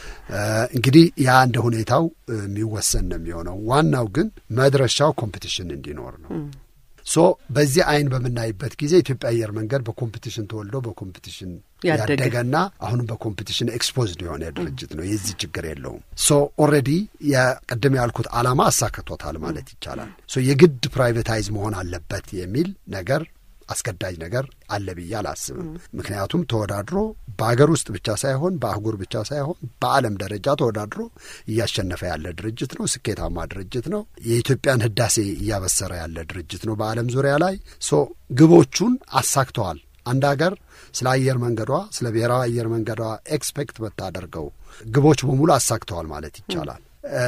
እንግዲህ ያ እንደ ሁኔታው የሚወሰን ነው የሚሆነው። ዋናው ግን መድረሻው ኮምፒቲሽን እንዲኖር ነው። ሶ በዚህ አይን በምናይበት ጊዜ ኢትዮጵያ አየር መንገድ በኮምፒቲሽን ተወልዶ በኮምፒቲሽን ያደገና አሁንም በኮምፒቲሽን ኤክስፖዝድ የሆነ ድርጅት ነው። የዚህ ችግር የለውም። ሶ ኦልሬዲ የቅድም ያልኩት ዓላማ አሳክቶታል ማለት ይቻላል። ሶ የግድ ፕራይቬታይዝ መሆን አለበት የሚል ነገር አስገዳጅ ነገር አለ ብዬ አላስብም። ምክንያቱም ተወዳድሮ በሀገር ውስጥ ብቻ ሳይሆን በአህጉር ብቻ ሳይሆን በዓለም ደረጃ ተወዳድሮ እያሸነፈ ያለ ድርጅት ነው። ስኬታማ ድርጅት ነው። የኢትዮጵያን ሕዳሴ እያበሰረ ያለ ድርጅት ነው በዓለም ዙሪያ ላይ ሶ ግቦቹን አሳክተዋል። አንድ ሀገር ስለ አየር መንገዷ ስለ ብሔራዊ አየር መንገዷ ኤክስፔክት በታደርገው ግቦች በሙሉ አሳክተዋል ማለት ይቻላል።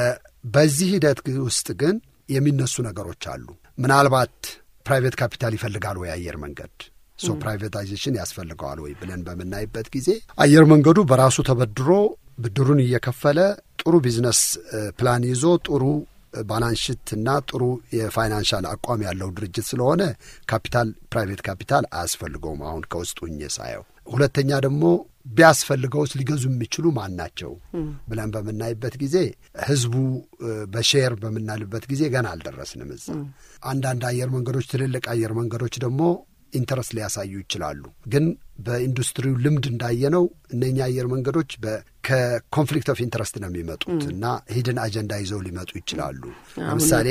በዚህ ሂደት ውስጥ ግን የሚነሱ ነገሮች አሉ። ምናልባት ፕራይቬት ካፒታል ይፈልጋል ወይ አየር መንገድ ሶ ፕራይቬታይዜሽን ያስፈልገዋል ወይ ብለን በምናይበት ጊዜ አየር መንገዱ በራሱ ተበድሮ ብድሩን እየከፈለ ጥሩ ቢዝነስ ፕላን ይዞ ጥሩ ባላንሽት እና ጥሩ የፋይናንሻል አቋም ያለው ድርጅት ስለሆነ ካፒታል ፕራይቬት ካፒታል አያስፈልገውም። አሁን ከውስጡ ሆኜ ሳየው፣ ሁለተኛ ደግሞ ቢያስፈልገውስ ሊገዙ የሚችሉ ማን ናቸው ብለን በምናይበት ጊዜ ህዝቡ በሼር በምናልበት ጊዜ ገና አልደረስንም እዛ። አንዳንድ አየር መንገዶች ትልልቅ አየር መንገዶች ደግሞ ኢንተረስት ሊያሳዩ ይችላሉ። ግን በኢንዱስትሪው ልምድ እንዳየነው እነኛ አየር መንገዶች ከኮንፍሊክት ኦፍ ኢንተረስት ነው የሚመጡት እና ሂድን አጀንዳ ይዘው ሊመጡ ይችላሉ። ለምሳሌ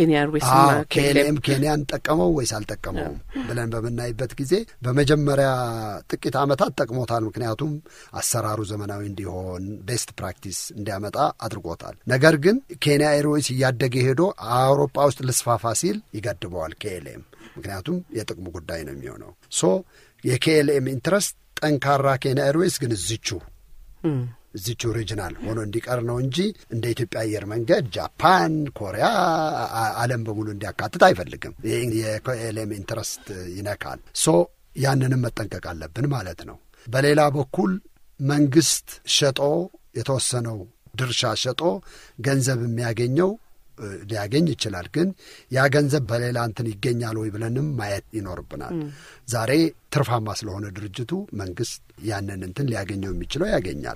ኬንያም ኬንያን ጠቀመው ወይስ አልጠቀመውም ብለን በምናይበት ጊዜ በመጀመሪያ ጥቂት ዓመታት ጠቅሞታል። ምክንያቱም አሰራሩ ዘመናዊ እንዲሆን ቤስት ፕራክቲስ እንዲያመጣ አድርጎታል። ነገር ግን ኬንያ ኤርዌይስ እያደገ ሄዶ አውሮፓ ውስጥ ልስፋፋ ሲል ይገድበዋል ኬኤልኤም ምክንያቱም የጥቅሙ ጉዳይ ነው የሚሆነው። ሶ የኬኤልኤም ኢንትረስት ጠንካራ ኬንያ ኤርዌይስ ግን እዝቹ እዚቹ ኦሪጂናል ሆኖ እንዲቀር ነው እንጂ እንደ ኢትዮጵያ አየር መንገድ ጃፓን፣ ኮሪያ፣ ዓለም በሙሉ እንዲያካትት አይፈልግም። የኬኤልኤም ኢንትረስት ይነካል። ሶ ያንንም መጠንቀቅ አለብን ማለት ነው። በሌላ በኩል መንግስት ሸጦ የተወሰነው ድርሻ ሸጦ ገንዘብ የሚያገኘው ሊያገኝ ይችላል። ግን ያ ገንዘብ በሌላ እንትን ይገኛል ወይ ብለንም ማየት ይኖርብናል። ዛሬ ትርፋማ ስለሆነ ድርጅቱ መንግስት ያንን እንትን ሊያገኘው የሚችለው ያገኛል።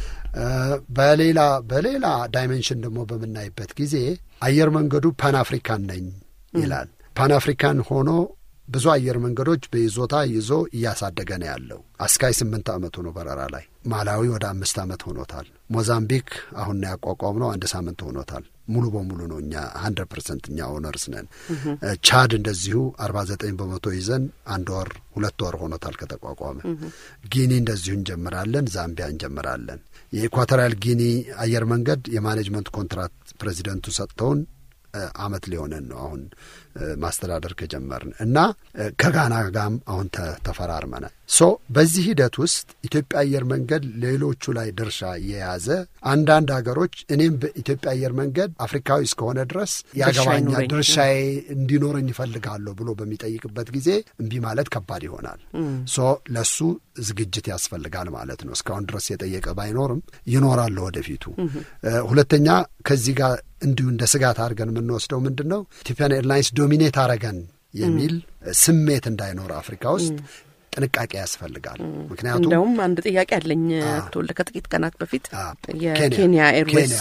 በሌላ በሌላ ዳይሜንሽን ደግሞ በምናይበት ጊዜ አየር መንገዱ ፓን አፍሪካን ነኝ ይላል። ፓን አፍሪካን ሆኖ ብዙ አየር መንገዶች በይዞታ ይዞ እያሳደገ ነው ያለው። አስካይ ስምንት ዓመቱ ነው በረራ ላይ። ማላዊ ወደ አምስት ዓመት ሆኖታል። ሞዛምቢክ አሁን ነው ያቋቋም ነው አንድ ሳምንት ሆኖታል። ሙሉ በሙሉ ነው እኛ ሀንድረድ ፐርሰንት እኛ ኦነርስ ነን። ቻድ እንደዚሁ አርባ ዘጠኝ በመቶ ይዘን አንድ ወር ሁለት ወር ሆኖታል ከተቋቋመ። ጊኒ እንደዚሁ እንጀምራለን። ዛምቢያ እንጀምራለን። የኢኳቶሪያል ጊኒ አየር መንገድ የማኔጅመንት ኮንትራት ፕሬዚደንቱ ሰጥተውን አመት ሊሆነን ነው አሁን ማስተዳደር ከጀመርን እና ከጋና ጋም አሁን ተፈራርመናል። ሶ በዚህ ሂደት ውስጥ ኢትዮጵያ አየር መንገድ ሌሎቹ ላይ ድርሻ የያዘ አንዳንድ ሀገሮች እኔም በኢትዮጵያ አየር መንገድ አፍሪካዊ እስከሆነ ድረስ ያገባኛል ድርሻዬ እንዲኖረኝ ይፈልጋለሁ ብሎ በሚጠይቅበት ጊዜ እምቢ ማለት ከባድ ይሆናል። ሶ ለሱ ዝግጅት ያስፈልጋል ማለት ነው። እስካሁን ድረስ የጠየቀ ባይኖርም ይኖራል ወደፊቱ። ሁለተኛ ከዚህ ጋር እንዲሁ እንደ ስጋት አድርገን የምንወስደው ምንድን ነው ኢትዮጵያን ኤርላይንስ ዶሚኔት አረገን የሚል ስሜት እንዳይኖር አፍሪካ ውስጥ ጥንቃቄ ያስፈልጋል። ምክንያቱም እንደውም አንድ ጥያቄ አለኝ ተወልደ ከጥቂት ቀናት በፊት የኬንያ ኤርዌይስ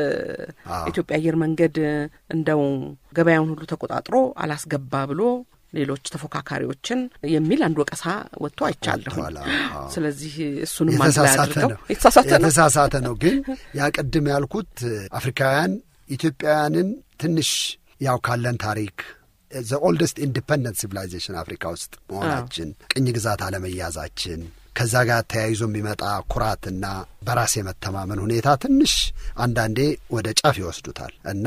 ኢትዮጵያ አየር መንገድ እንደው ገበያውን ሁሉ ተቆጣጥሮ አላስገባ ብሎ ሌሎች ተፎካካሪዎችን የሚል አንድ ወቀሳ ወጥቶ አይቻለሁ። ስለዚህ እሱንም አንድ ላይ አድርገው የተሳሳተ ነው። ግን ያ ቅድም ያልኩት አፍሪካውያን ኢትዮጵያውያንን ትንሽ ያው ካለን ታሪክ ዘ ኦልደስት ኢንዲፐንደንት ሲቪላይዜሽን አፍሪካ ውስጥ መሆናችን ቅኝ ግዛት አለመያዛችን ከዛ ጋር ተያይዞ የሚመጣ ኩራትና በራስ የመተማመን ሁኔታ ትንሽ አንዳንዴ ወደ ጫፍ ይወስዱታል እና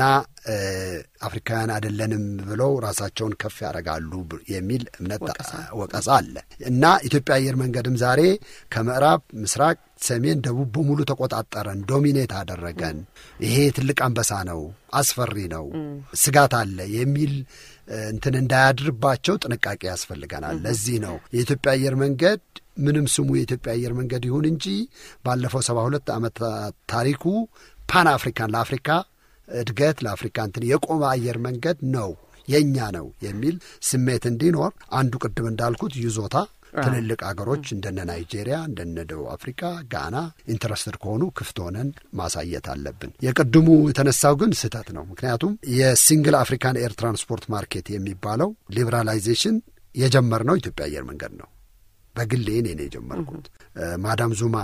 አፍሪካውያን አይደለንም ብለው ራሳቸውን ከፍ ያደርጋሉ የሚል እምነት ወቀሳ አለ እና ኢትዮጵያ አየር መንገድም ዛሬ ከምዕራብ፣ ምስራቅ፣ ሰሜን፣ ደቡብ በሙሉ ተቆጣጠረን፣ ዶሚኔት አደረገን፣ ይሄ ትልቅ አንበሳ ነው፣ አስፈሪ ነው፣ ስጋት አለ የሚል እንትን እንዳያድርባቸው ጥንቃቄ ያስፈልገናል። ለዚህ ነው የኢትዮጵያ አየር መንገድ ምንም ስሙ የኢትዮጵያ አየር መንገድ ይሁን እንጂ ባለፈው ሰባ ሁለት ዓመት ታሪኩ ፓን አፍሪካን ለአፍሪካ እድገት ለአፍሪካ እንትን የቆመ አየር መንገድ ነው የእኛ ነው የሚል ስሜት እንዲኖር አንዱ ቅድም እንዳልኩት ይዞታ ትልልቅ አገሮች እንደነ ናይጄሪያ እንደነ ደቡብ አፍሪካ፣ ጋና ኢንትረስትድ ከሆኑ ክፍት ሆነን ማሳየት አለብን። የቅድሙ የተነሳው ግን ስህተት ነው። ምክንያቱም የሲንግል አፍሪካን ኤር ትራንስፖርት ማርኬት የሚባለው ሊበራላይዜሽን የጀመርነው ኢትዮጵያ አየር መንገድ ነው። በግሌ እኔ ነው የጀመርኩት። ማዳም ዙማ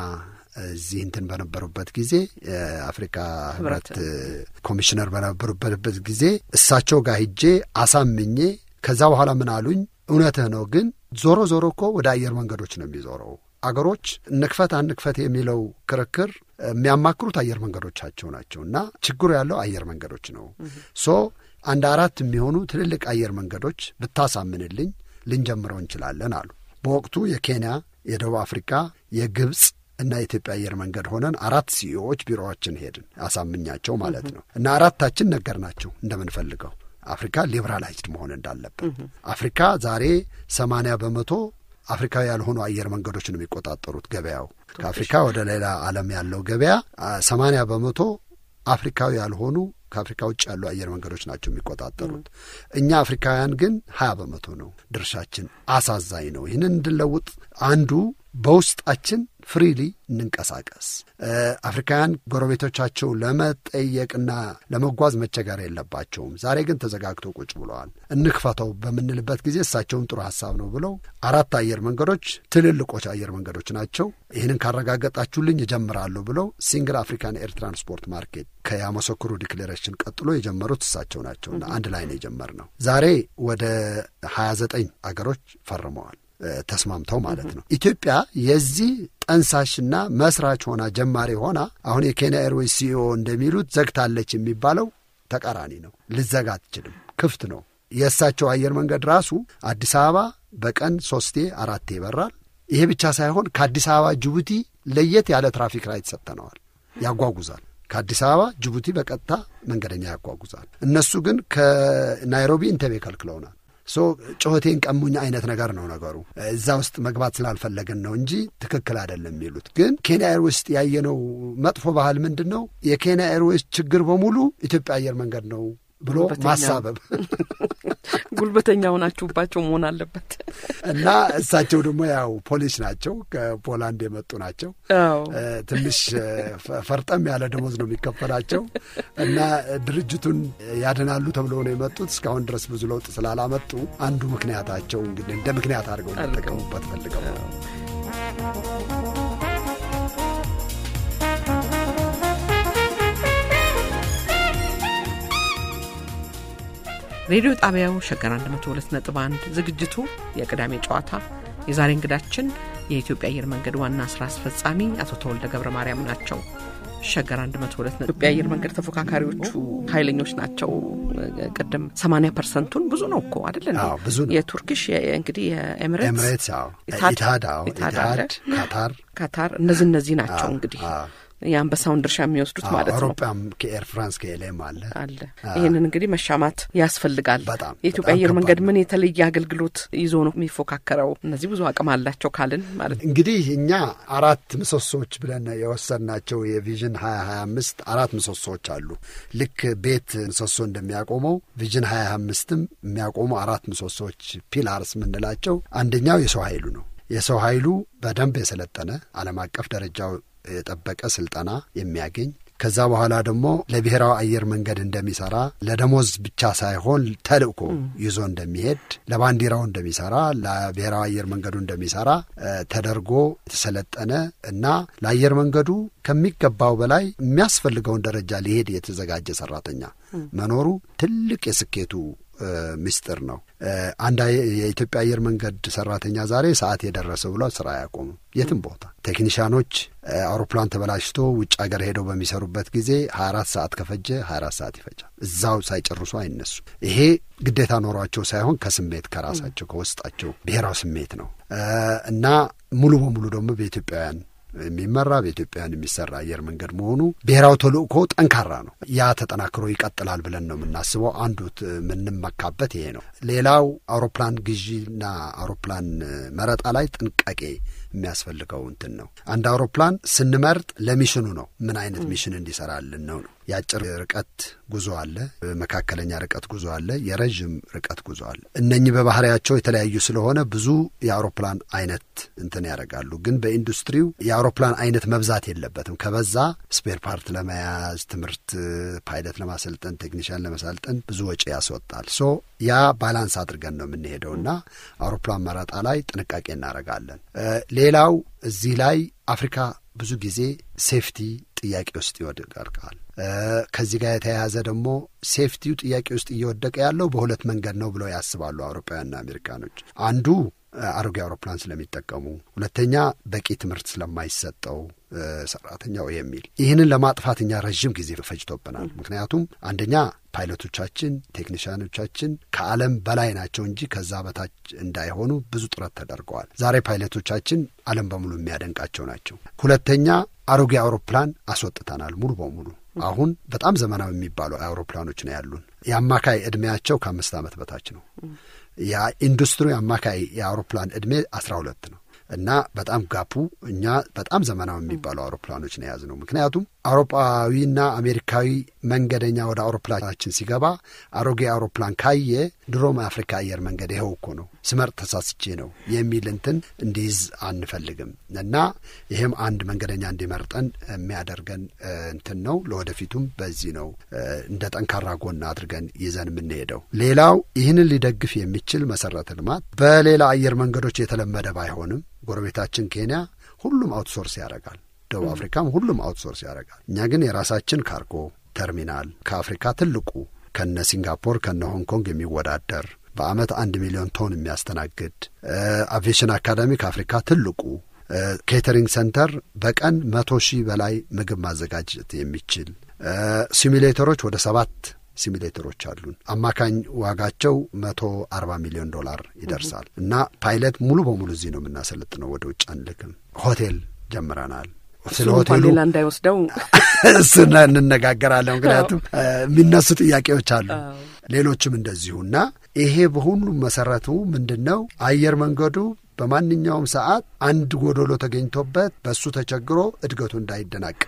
እዚህ እንትን በነበሩበት ጊዜ የአፍሪካ ህብረት ኮሚሽነር በነበሩበት ጊዜ እሳቸው ጋር ሂጄ አሳምኜ ከዛ በኋላ ምን አሉኝ፣ እውነትህ ነው፣ ግን ዞሮ ዞሮ እኮ ወደ አየር መንገዶች ነው የሚዞረው። አገሮች እንክፈት አንክፈት የሚለው ክርክር የሚያማክሩት አየር መንገዶቻቸው ናቸው እና ችግሩ ያለው አየር መንገዶች ነው። ሶ አንድ አራት የሚሆኑ ትልልቅ አየር መንገዶች ብታሳምንልኝ ልንጀምረው እንችላለን አሉ። በወቅቱ የኬንያ፣ የደቡብ አፍሪካ፣ የግብፅ እና የኢትዮጵያ አየር መንገድ ሆነን አራት ሲኢኦዎች ቢሮዎችን ሄድን አሳምኛቸው ማለት ነው እና አራታችን ነገር ናቸው እንደምንፈልገው አፍሪካ ሊበራላይዝድ መሆን እንዳለብን አፍሪካ ዛሬ ሰማንያ በመቶ አፍሪካዊ ያልሆኑ አየር መንገዶች ነው የሚቆጣጠሩት ገበያው ከአፍሪካ ወደ ሌላ ዓለም ያለው ገበያ ሰማንያ በመቶ አፍሪካዊ ያልሆኑ ከአፍሪካ ውጭ ያሉ አየር መንገዶች ናቸው የሚቆጣጠሩት። እኛ አፍሪካውያን ግን ሀያ በመቶ ነው ድርሻችን። አሳዛኝ ነው። ይህንን እንድንለውጥ አንዱ በውስጣችን ፍሪሊ እንንቀሳቀስ። አፍሪካውያን ጎረቤቶቻቸው ለመጠየቅና ለመጓዝ መቸገር የለባቸውም። ዛሬ ግን ተዘጋግተው ቁጭ ብለዋል። እንክፈተው በምንልበት ጊዜ እሳቸውን ጥሩ ሀሳብ ነው ብለው አራት አየር መንገዶች ትልልቆች አየር መንገዶች ናቸው። ይህንን ካረጋገጣችሁልኝ እጀምራለሁ ብለው ሲንግል አፍሪካን ኤር ትራንስፖርት ማርኬት ከያመሰክሩ ዲክሌሬሽን ቀጥሎ የጀመሩት እሳቸው ናቸውና አንድ ላይ ነው የጀመርነው። ዛሬ ወደ ሀያ ዘጠኝ አገሮች ፈርመዋል ተስማምተው ማለት ነው። ኢትዮጵያ የዚህ ጠንሳሽና መስራች ሆና ጀማሪ ሆና አሁን የኬንያ ኤርዌይስ ሲኢኦ እንደሚሉት ዘግታለች የሚባለው ተቃራኒ ነው። ልዘጋ አትችልም፣ ክፍት ነው። የእሳቸው አየር መንገድ ራሱ አዲስ አበባ በቀን ሶስቴ አራቴ ይበራል። ይሄ ብቻ ሳይሆን ከአዲስ አበባ ጅቡቲ ለየት ያለ ትራፊክ ራይት ሰጥተነዋል፣ ያጓጉዛል። ከአዲስ አበባ ጅቡቲ በቀጥታ መንገደኛ ያጓጉዛል። እነሱ ግን ከናይሮቢ ኢንተቤ ከልክለውናል። ሶ ጩኸቴን ቀሙኝ አይነት ነገር ነው ነገሩ። እዛ ውስጥ መግባት ስላልፈለግን ነው እንጂ ትክክል አይደለም የሚሉት። ግን ኬንያ ኤርዌይስ ውስጥ ያየነው መጥፎ ባህል ምንድን ነው? የኬንያ ኤርዌይስ ችግር በሙሉ ኢትዮጵያ አየር መንገድ ነው ብሎ ጉልበተኛ። ማሳበብ ጉልበተኛ ሆናችሁባቸው መሆን አለበት። እና እሳቸው ደግሞ ያው ፖሊስ ናቸው፣ ከፖላንድ የመጡ ናቸው። አዎ እ፣ ትንሽ እ፣ ፈ- ፈርጠም ያለ ደሞዝ ነው የሚከፈላቸው እና ድርጅቱን ያድናሉ ተብለው ነው የመጡት። እስካሁን ድረስ ብዙ ለውጥ ስላላመጡ አንዱ ምክንያታቸው እንግዲህ እንደ ምክንያት አድርገው አድርገው። ሊጠቀሙበት ፈልገው ነው። ሬዲዮ ጣቢያው ሸገር 102 ነጥብ 1 ዝግጅቱ የቅዳሜ ጨዋታ የዛሬ እንግዳችን የኢትዮጵያ አየር መንገድ ዋና ስራ አስፈጻሚ አቶ ተወልደ ገብረ ማርያም ናቸው። ሸገር 102 ኢትዮጵያ አየር መንገድ ተፎካካሪዎቹ ኃይለኞች ናቸው። ቅድም 80 ፐርሰንቱን ብዙ ነው እኮ አይደል? እንዴ? አዎ፣ ብዙ ነው። የቱርኪሽ የ- እንግዲህ የኤምሬትስ ኤምሬትስ፣ አዎ፣ ኢታድ- ኢትሃድ፣ አዎ፣ ኢታድ አለ። ኢትሃድ፣ ካታር ካታር እነዚህ እነዚህ ናቸው አዎ፣ እንግዲህ አዎ። የአንበሳውን ድርሻ የሚወስዱት አዎ፣ ማለት ነው አውሮፓም ከኤር ፍራንስ ከኤሌም አለ። አለ ይህንን እንግዲህ መሻማት ያስፈልጋል። በጣም፣ የኢትዮጵያ በጣም አየር ከባድ መንገድ ነው። ምን የተለየ አገልግሎት ይዞ ነው የሚፎካከረው? እነዚህ ብዙ አቅም አላቸው ካልን ማለት ነው። እንግዲህ እኛ አራት ምሰሶዎች ብለን የወሰድናቸው የቪዥን ሀያ ሀያ አምስት አራት ምሰሶዎች አሉ። ልክ ቤት ምሰሶ እንደሚያቆመው ቪዥን ሀያ ሀያ አምስትም የሚያቆሙ አራት ምሰሶዎች ፒላርስ የምንላቸው አንደኛው የሰው ኃይሉ ነው። የሰው ኃይሉ በደንብ የሰለጠነ ዓለም አቀፍ ደረጃው የጠበቀ ስልጠና የሚያገኝ ከዛ በኋላ ደግሞ ለብሔራዊ አየር መንገድ እንደሚሰራ ለደሞዝ ብቻ ሳይሆን ተልእኮ ይዞ እንደሚሄድ ለባንዲራው እንደሚሰራ ለብሔራዊ አየር መንገዱ እንደሚሰራ እ፣ ተደርጎ የተሰለጠነ እና ለአየር መንገዱ ከሚገባው በላይ የሚያስፈልገውን ደረጃ ሊሄድ የተዘጋጀ ሰራተኛ መኖሩ ትልቅ የስኬቱ እ፣ ምስጢር ነው። እ፣ አንድ አየ- የኢትዮጵያ አየር መንገድ ሰራተኛ ዛሬ ሰዓት የደረሰ ብሎ ስራ አያቆሙም። የትም ቦታ ቴክኒሽያኖች እ፣ አውሮፕላን ተበላሽቶ ውጭ ሀገር ሄደው በሚሰሩበት ጊዜ 24 ሰዓት ከፈጀ 24 ሰዓት ይፈጃል። እዛው ሳይጨርሱ አይነሱም። ይሄ ግዴታ ኖሯቸው ሳይሆን ከስሜት ከራሳቸው ከውስጣቸው ብሔራዊ ስሜት ነው እ፣ እና ሙሉ በሙሉ ደግሞ በኢትዮጵያውያን የሚመራ በኢትዮጵያውያን የሚሰራ አየር መንገድ መሆኑ ብሔራዊ ተልእኮ ጠንካራ ነው። ያ ተጠናክሮ ይቀጥላል ብለን ነው የምናስበው። አንዱ ት- የምንመካበት ይሄ ነው። ሌላው አውሮፕላን ግዢና አውሮፕላን እ፣ መረጣ ላይ ጥንቃቄ የሚያስፈልገው እንትን ነው። አንድ አውሮፕላን ስንመርጥ ለሚሽኑ ነው። ምን አይነት ሚሽን እንዲሰራልን ነው ነው። የአጭር ርቀት ጉዞ አለ፣ መካከለኛ ርቀት ጉዞ አለ፣ የረዥም ርቀት ጉዞ አለ። እነኚህ በባህሪያቸው የተለያዩ ስለሆነ ብዙ የአውሮፕላን አይነት እንትን ያደርጋሉ። ግን በኢንዱስትሪው የአውሮፕላን አይነት መብዛት የለበትም። ከበዛ ስፔር ፓርት ለመያዝ ትምህርት፣ ፓይለት ለማሰልጠን፣ ቴክኒሽያን ለመሳልጠን ብዙ ወጪ ያስወጣል። ሶ ያ ባላንስ አድርገን ነው የምንሄደው እና አውሮፕላን መረጣ ላይ ጥንቃቄ እናደርጋለን። እ፣ ሌላው እዚህ ላይ አፍሪካ ብዙ ጊዜ ሴፍቲ ጥያቄ ውስጥ ይወድቃል። እ፣ ከዚህ ጋር የተያያዘ ደግሞ ሴፍቲው ጥያቄ ውስጥ እየወደቀ ያለው በሁለት መንገድ ነው ብለው ያስባሉ አውሮፓውያንና አሜሪካኖች። አንዱ እ፣ አሮጌ አውሮፕላን ስለሚጠቀሙ፣ ሁለተኛ በቂ ትምህርት ስለማይሰጠው እ፣ ሰራተኛው የሚል ይህንን ለማጥፋት እኛ ረዥም ጊዜ ፈጅቶብናል። ምክንያቱም አንደኛ ፓይለቶቻችን፣ ቴክኒሽያኖቻችን ከዓለም በላይ ናቸው እንጂ ከዛ በታች እንዳይሆኑ ብዙ ጥረት ተደርገዋል። ዛሬ ፓይለቶቻችን ዓለም በሙሉ የሚያደንቃቸው ናቸው። ሁለተኛ አሮጌ አውሮፕላን አስወጥተናል ሙሉ በሙሉ። አሁን በጣም ዘመናዊ የሚባሉ አውሮፕላኖች ነው ያሉን። የአማካይ ዕድሜያቸው ከአምስት ዓመት በታች ነው። የኢንዱስትሪ አማካይ የአውሮፕላን ዕድሜ አስራ ሁለት ነው እና በጣም ጋፑ እኛ በጣም ዘመናዊ የሚባሉ አውሮፕላኖች ነው የያዝነው። ምክንያቱም አውሮፓዊና አሜሪካዊ መንገደኛ ወደ አውሮፕላናችን ሲገባ አሮጌ አውሮፕላን ካየ ድሮም አፍሪካ አየር መንገድ ይኸው እኮ ነው ስመርጥ ተሳስቼ ነው የሚል እንትን እንዲይዝ አንፈልግም እና ይህም አንድ መንገደኛ እንዲመርጠን የሚያደርገን እ፣ እንትን ነው። ለወደፊቱም በዚህ ነው እ፣ እንደ ጠንካራ ጎን አድርገን ይዘን የምንሄደው። ሌላው ይህንን ሊደግፍ የሚችል መሰረተ ልማት በሌላ አየር መንገዶች የተለመደ ባይሆንም ጎረቤታችን ኬንያ ሁሉም አውትሶርስ ያደርጋል። ደቡብ አፍሪካም ሁሉም አውትሶርስ ያደርጋል። እኛ ግን የራሳችን ካርጎ ተርሚናል ከአፍሪካ ትልቁ ከነ ሲንጋፖር ከነ ሆንግ ኮንግ የሚወዳደር በአመት አንድ ሚሊዮን ቶን የሚያስተናግድ አቪዬሽን አካዳሚ ከአፍሪካ ትልቁ ኬተሪንግ ሰንተር በቀን መቶ ሺህ በላይ ምግብ ማዘጋጀት የሚችል ሲሚሌተሮች ወደ ሰባት ሲሚሌተሮች አሉን። አማካኝ ዋጋቸው መቶ አርባ ሚሊዮን ዶላር ይደርሳል እና ፓይለት ሙሉ በሙሉ እዚህ ነው የምናሰለጥነው፣ ወደ ውጭ አንልክም። ሆቴል ጀምረናል። ስለ እሱን እንኳን ሆቴሉ ሌላ እንዳይወስደው እሱን እንነጋገራለን። ምክንያቱም የሚነሱ ጥያቄዎች አሉ፣ ሌሎችም እንደዚሁ እና ይሄ በሁሉም መሰረቱ ምንድን ነው አየር መንገዱ በማንኛውም ሰዓት አንድ ጎዶሎ ተገኝቶበት በእሱ ተቸግሮ እድገቱ እንዳይደናቀፍ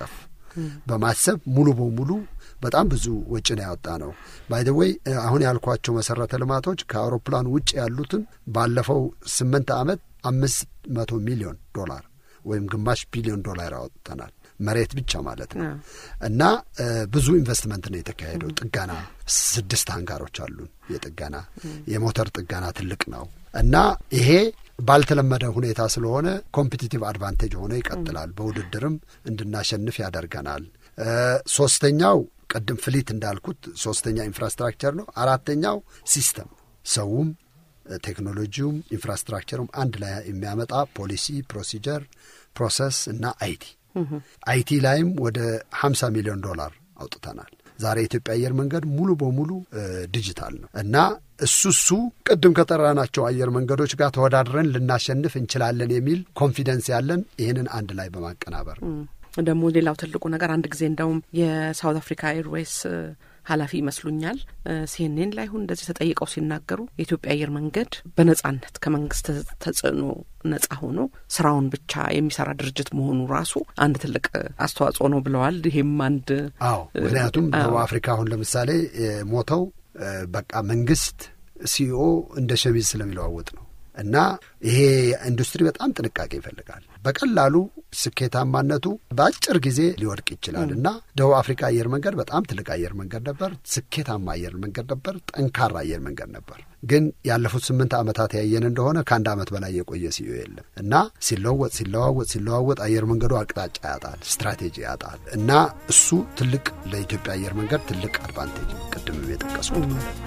በማሰብ ሙሉ በሙሉ በጣም ብዙ ወጪ ነው ያወጣ ነው። ባይደወይ አሁን ያልኳቸው መሰረተ ልማቶች ከአውሮፕላን ውጭ ያሉትን ባለፈው ስምንት ዓመት አምስት መቶ ሚሊዮን ዶላር ወይም ግማሽ ቢሊዮን ዶላር አወጥተናል። መሬት ብቻ ማለት ነው። እና ብዙ ኢንቨስትመንት ነው የተካሄደው። ጥገና ስድስት አንጋሮች አሉን። የጥገና የሞተር ጥገና ትልቅ ነው እና ይሄ ባልተለመደ ሁኔታ ስለሆነ ኮምፒቲቲቭ አድቫንቴጅ ሆኖ ይቀጥላል። በውድድርም እንድናሸንፍ ያደርገናል። ሶስተኛው ቅድም ፍሊት እንዳልኩት ሶስተኛ ኢንፍራስትራክቸር ነው። አራተኛው ሲስተም ሰውም ቴክኖሎጂውም ኢንፍራስትራክቸሩም አንድ ላይ የሚያመጣ ፖሊሲ፣ ፕሮሲጀር፣ ፕሮሰስ እና አይቲ አይቲ ላይም ወደ ሀምሳ ሚሊዮን ዶላር አውጥተናል። ዛሬ የኢትዮጵያ አየር መንገድ ሙሉ በሙሉ ዲጂታል ነው እና እሱ እሱ ቅድም ከጠራናቸው አየር መንገዶች ጋር ተወዳድረን ልናሸንፍ እንችላለን የሚል ኮንፊደንስ ያለን ይህንን አንድ ላይ በማቀናበር ደግሞ ሌላው ትልቁ ነገር አንድ ጊዜ እንደውም የሳውት አፍሪካ ኤርዌይስ ኃላፊ ይመስሉኛል ሲኤንኤን ላይ ሁን እንደዚህ ተጠይቀው ሲናገሩ የኢትዮጵያ አየር መንገድ በነጻነት ከመንግስት ተጽዕኖ ነጻ ሆኖ ስራውን ብቻ የሚሰራ ድርጅት መሆኑ ራሱ አንድ ትልቅ አስተዋጽኦ ነው ብለዋል። ይሄም አንድ አዎ፣ ምክንያቱም ደቡብ አፍሪካ አሁን ለምሳሌ ሞተው በቃ መንግስት ሲኦ እንደ ሸሚዝ ስለሚለዋውጥ ነው እና ይሄ ኢንዱስትሪ በጣም ጥንቃቄ ይፈልጋል። በቀላሉ ስኬታማነቱ በአጭር ጊዜ ሊወድቅ ይችላል እና ደቡብ አፍሪካ አየር መንገድ በጣም ትልቅ አየር መንገድ ነበር። ስኬታማ አየር መንገድ ነበር። ጠንካራ አየር መንገድ ነበር። ግን ያለፉት ስምንት ዓመታት ያየን እንደሆነ ከአንድ ዓመት በላይ የቆየ ሲዮ የለም እና ሲለወጥ ሲለዋወጥ ሲለዋወጥ አየር መንገዱ አቅጣጫ ያጣል፣ ስትራቴጂ ያጣል እና እሱ ትልቅ ለኢትዮጵያ አየር መንገድ ትልቅ አድቫንቴጅ ቅድምም የጠቀስኩት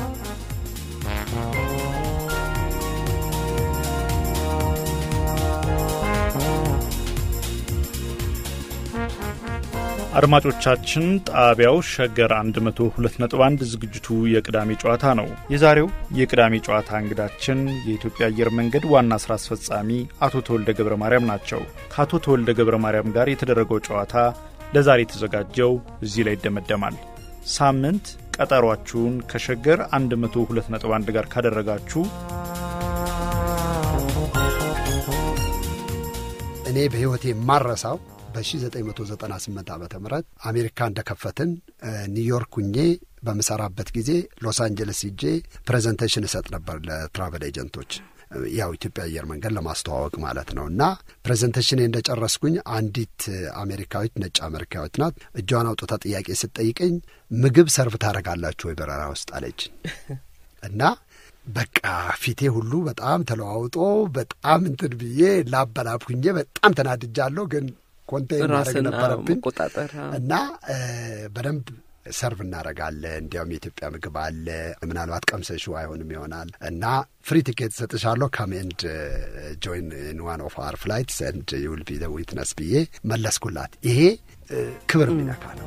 አድማጮቻችን ጣቢያው ሸገር 102.1 ዝግጅቱ የቅዳሜ ጨዋታ ነው። የዛሬው የቅዳሜ ጨዋታ እንግዳችን የኢትዮጵያ አየር መንገድ ዋና ስራ አስፈጻሚ አቶ ተወልደ ገብረ ማርያም ናቸው። ከአቶ ተወልደ ገብረ ማርያም ጋር የተደረገው ጨዋታ ለዛሬ የተዘጋጀው እዚህ ላይ ይደመደማል። ሳምንት ቀጠሯችሁን ከሸገር 102.1 ጋር ካደረጋችሁ እኔ በሕይወቴ የማረሳው በ1998 ዓ ም አሜሪካ እንደከፈትን ኒውዮርክ ሁኜ በምሰራበት ጊዜ ሎስ አንጀለስ ሂጄ ፕሬዘንቴሽን እሰጥ ነበር ለትራቨል ኤጀንቶች ያው ኢትዮጵያ አየር መንገድ ለማስተዋወቅ ማለት ነው። እና ፕሬዘንቴሽን እንደጨረስኩኝ አንዲት አሜሪካዊት ነጭ አሜሪካዊት ናት። እጇን አውጥታ ጥያቄ ስትጠይቀኝ ምግብ ሰርቭ ታደርጋላችሁ ወይ በረራ ውስጥ አለችኝ እና በቃ ፊቴ ሁሉ በጣም ተለዋውጦ በጣም እንትን ብዬ ላበላብኩኜ በጣም ተናድጃለሁ ግን ኮንቴይን ማድረግ ነበረብኝ እና በደንብ ሰርቭ እናደርጋለን። እንዲያውም የኢትዮጵያ ምግብ አለ። ምናልባት ቀምሰሹ አይሆንም ይሆናል እና ፍሪ ቲኬት ሰጥሻለሁ ካም ኤንድ ጆይን ኢን ዋን ኦፍ አር ፍላይትስ ኤንድ ዩል ቢ ዘ ዊትነስ ብዬ መለስኩላት። ይሄ ክብር የሚነካ ነው።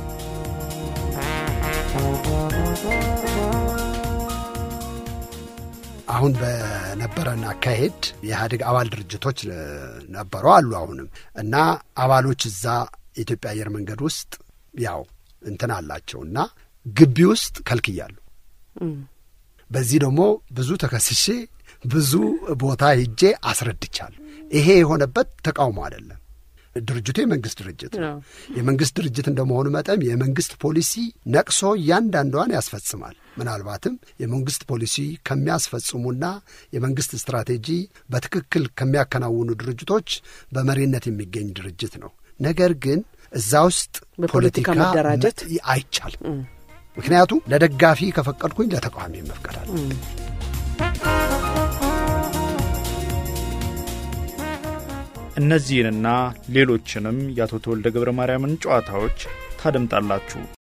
አሁን በነበረን አካሄድ የኢህአዴግ አባል ድርጅቶች ነበሩ አሉ አሁንም እና አባሎች እዛ የኢትዮጵያ አየር መንገድ ውስጥ ያው እንትን አላቸው እና ግቢ ውስጥ ከልክያሉ። በዚህ ደግሞ ብዙ ተከስሼ ብዙ ቦታ ሂጄ አስረድቻለሁ። ይሄ የሆነበት ተቃውሞ አይደለም። ድርጅቱ የመንግስት ድርጅት ነው። የመንግስት ድርጅት እንደመሆኑ መጠን የመንግስት ፖሊሲ ነቅሶ እያንዳንዷን ያስፈጽማል። ምናልባትም የመንግስት ፖሊሲ ከሚያስፈጽሙና የመንግስት ስትራቴጂ በትክክል ከሚያከናውኑ ድርጅቶች በመሪነት የሚገኝ ድርጅት ነው። ነገር ግን እዛ ውስጥ በፖለቲካ መደራጀት አይቻልም። ምክንያቱም ለደጋፊ ከፈቀድኩኝ ለተቃዋሚ መፍቀዳል። እነዚህንና ሌሎችንም የአቶ ተወልደ ገብረ ማርያምን ጨዋታዎች ታደምጣላችሁ።